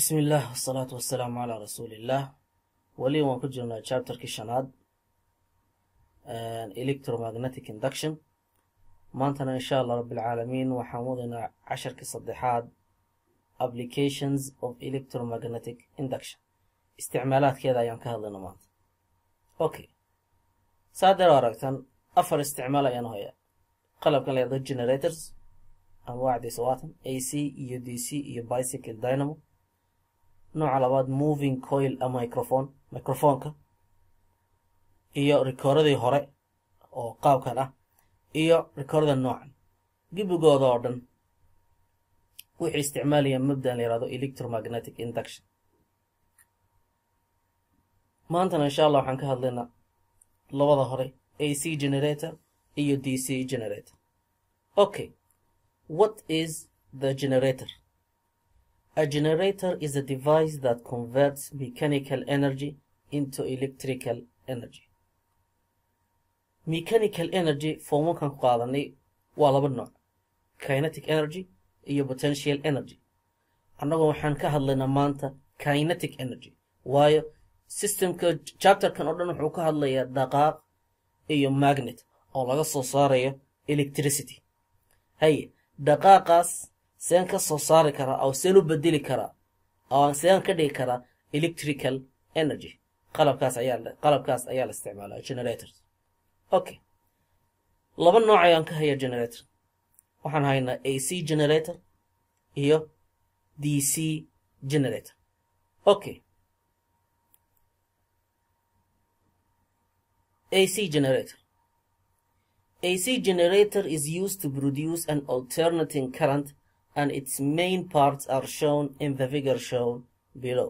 bismi illah wasalaatu wasalaamu calaa rasuuliillah weli waan ku jirnaa chapterkii shanaad electromagnetic induction maantana insha allah rabbilcaalamiin waxaan wadaynaa casharkii saddexaad applications of electromagnetic induction isticmaalaadkeeda ayaan ka hadlayna maanta okay saadeer aragtan afar isticmaal ayaan hoyaa qalabkan la yahdo generators anwaacdiisa waatan a c iyo d c iyo bicycle dynamo nooca labaad moving coil a microphone microfonka iyo rikoordadii hore oo qaabkan ah iyo rikoordada noocan gibigooda oo dhan waxay isticmaalayaan mabdan la yihahdo electromagnetic induction maantana insha allah waxaan ka hadlaynaa labada hore a c generator iyo d c generator okay what is the generator A generator is a device that converts mechanical energy into electrical energy. Mechanical energy formankan ku qaadanay waa laba nooc kinetic energy iyo potential energy annagoo waxaan ka hadlaynaa maanta kinetic energy waayo systemka chapterkan oo dhan wuxuu ka hadlayaa dhaqaaq iyo magnet oo laga soo saarayo electricity haye dhaqaaqaas seen ka soo saari karaa oo seen u bedeli karaa oo seen ka dhigi karaa electrical energy qalabkaas ayaa qalabkaas ayaa la isticmaalaa generators okay laba nooc ayaan ka hayaa generator waxaan haynaa a c generator iyo d c generator okay ac generator AC generator is used to produce an alternating current and its main parts are shown in the figure shown below.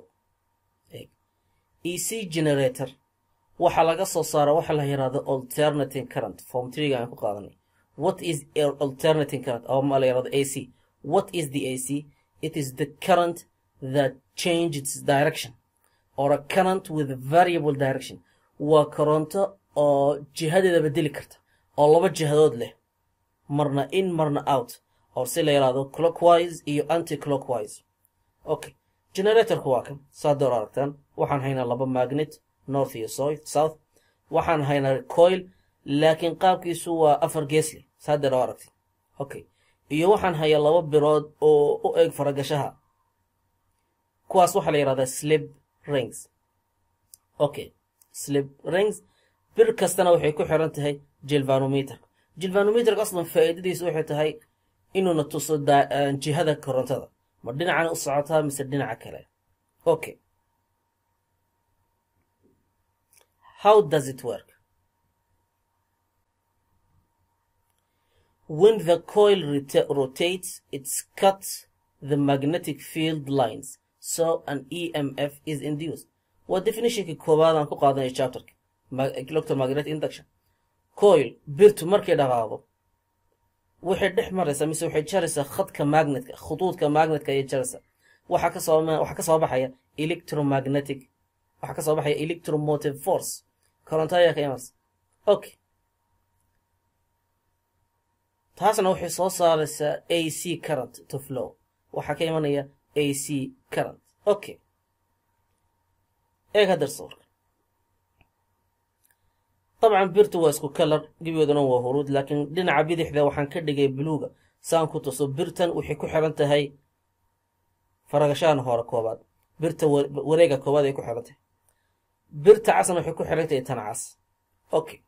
EC generator waxaa laga soo saara waxa la yihahdo alternating current form treega aan ku qaadanay what is alternating current oo ma la yihahdo AC what is the AC it is the current that changes its direction or a current with variable direction waa koronto oo jihadeeda bedeli karta oo laba jihadood leh marna in marna out oo si la yidhaahdo clockwise iyo anti clockwise okay generatorku waa kan saa door aragtaan waxaan haynaa laba magnet north iyo south waxaan haynaa coil laakiin qaabkiisu waa afar geesle saa deer oo aragtay okay iyo waxaan hayaa laba birood oo u eg faragashaha kuwaas waxaa la yidhahdaa slip rings okay slip rings bir kastana waxay ku xiran tahay jilvanometer jilvanometerka aslan faa'iidadiisu waxay tahay inuuna tuso jihada korontada ma dhinacan u socotaa mise dhinaca kale okay how does it work when the coil rotates it cuts the magnetic field lines so an emf is induced waa definitionkii koowaad aan ku qaadanay chapterka electromagnetic induction coil birtu markay dhaqaaqdo waxay dhex maraysaa mise waxay jaraysaa khadka magnetka khuduudka magnetka ayay jaraysaa waxaa kasoo waxaa kasoo baxaya electromagnetic waxaa kasoo baxaya electromotive force koronto ayaa ka imanaysa okay taasna waxay soo saaraysaa a c current to flow waxaa ka imanaya a c current okay eeg haddar sawirka dabcan birtu waa isku kalar gebigoodana waa huruud laakiin dhinaca bidixda waxaan ka dhigay buluuga saan ku tuso birtan waxay ku xiran tahay faragashahan hore koobaad birta wareega koobaad ay ku xiran tahay birta casna waxay ku xiran tahay tan cas okay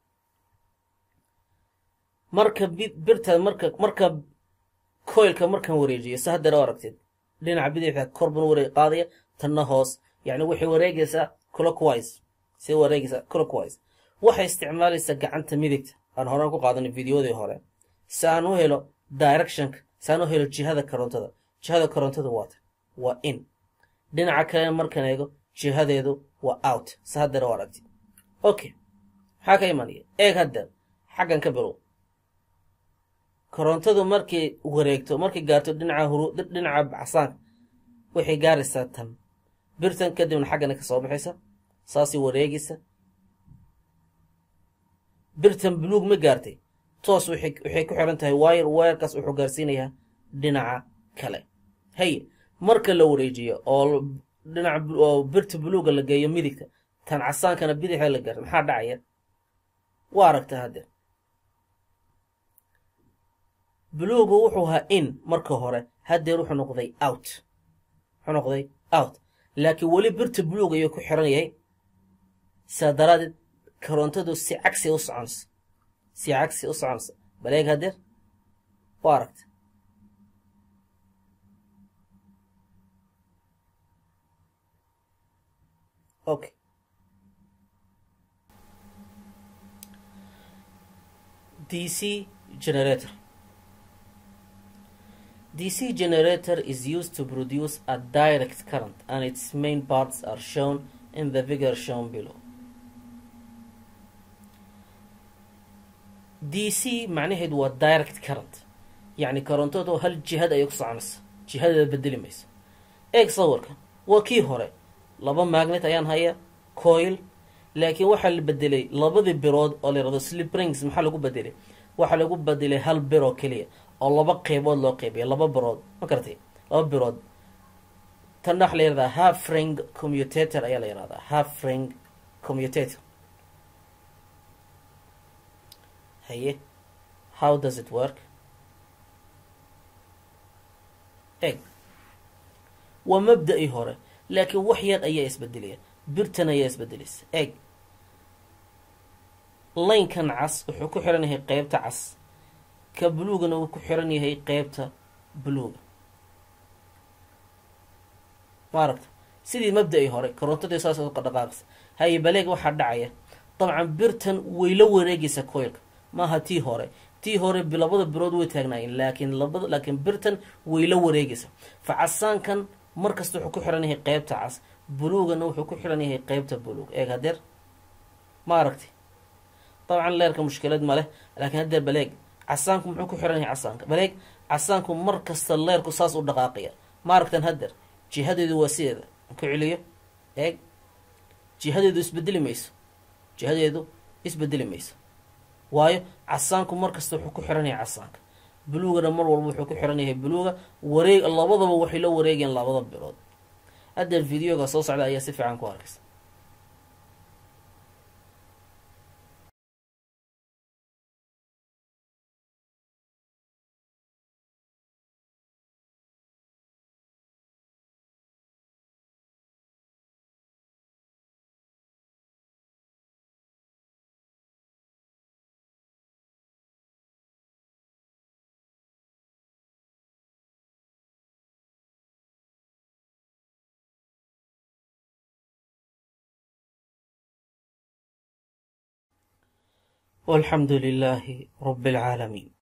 marka birta marka marka coilka markaan wareejiyo sa haddana aragteed dhinaca bidixda korban wareeg qaadaya tanna hoos yacni waxay wareegaysaa clockwise see wareegaysaa clockwise waxay isticmaalaysaa gacanta midigta aan horaan ku qaadanay videodii hore si aan u helo directionka si aan u helo jihada korontada jihada korontada waata waa in dhinaca kalena markaan eego jihadeedu waa out si haddana u aragti okay maxaa ka imanaya eeg hadda xaggan ka bilow korontadu markay wareegto markay gaarto dhinaca huru dhinaca casaanka waxay gaaraysaa tan birtan kadibna xaggana ka soo baxaysa saasay wareegaysa birtan buluug ma gaartay toos waxay ku xiran tahay wayr wayrkaas wuxuu gaarsiinayaa dhinaca kale haye marka la wareejiyo oo dhinaca oo birta buluuga la geeyo midigta tan casaankana bidixda la gaaro maxaa dhacaya waa aragtaa haddeer buluugu wuxuu ahaa in marka hore haddeer wuxuu noqday out wuxuu noqday out laakiin weli birta buluug ayuu ku xiran yahay saa daraadeed korontadu si cagsi u soconaysa si cagsi u soconaysa baleeg haddeer waa aragta okay dc generator dc generator is used to produce a direct current and its main parts are shown in the figure shown below dc macnaheedu waa direct current yacni korontadu hal jihad ayay ku soconaysa jihadeeda bedeli mayso eeg sawirka waa kii hore laba magnet ayaan haya coil laakiin waxaa la bedelay labadii birood oo la yihahdo sliprings maxaa lagu bedelay waxaa lagu bedelay hal bir oo keliya oo laba qeybood loo qeybiya laba birood ma karatay laba birood tanna waxa la yihahdaa half ring commutator ayaa la yihahdaa half ring commutator haye how does it work eg waa mabda-ii hore laakiin wax yar ayaa isbedelaya birtan ayaa isbedelaysa eg laynkan cas wuxuu ku xiran yahay qeybta cas ka buluugana wuu ku xiran yahay qeybta buluuga ma aragta sidii mabda-ii hore korontadii saas u dhaqaaqaysa haye baleeg waxaa dhacaya dabcan birtan way la wareegaysa coilka maaha tii hore tii hore labada birood way taagnaayeen laakiin labada laakiin birtan way la wareegaysa fa casaankan markasta wuxuu ku xiran yahay qeybta cas buluugana wuxuu ku xiran yahay qeybta buluug eeg hadeer ma aragti dabcan leerka mushkilad ma leh laakiin hadeer baleeg casaanku muxuu ku xiran yahay casaanka baleeg casaanku mar kasta leerku saas u dhaqaaqaya ma aragtan hadeer jihadeedu waa sideeda ku celiyo eeg jihadeedu isbedeli mayso jihadeedu isbedeli mayso waayo casaanku mar kasta wuxuu ku xiran yahay casaanka buluugana mar walba wuxuu ku xiran yahay buluuga wareeg labadaba waxay la wareegayaan labada bilood haddeer videoga soo socda ayaa si fiican ku arkaysa والحمد لله رب العالمين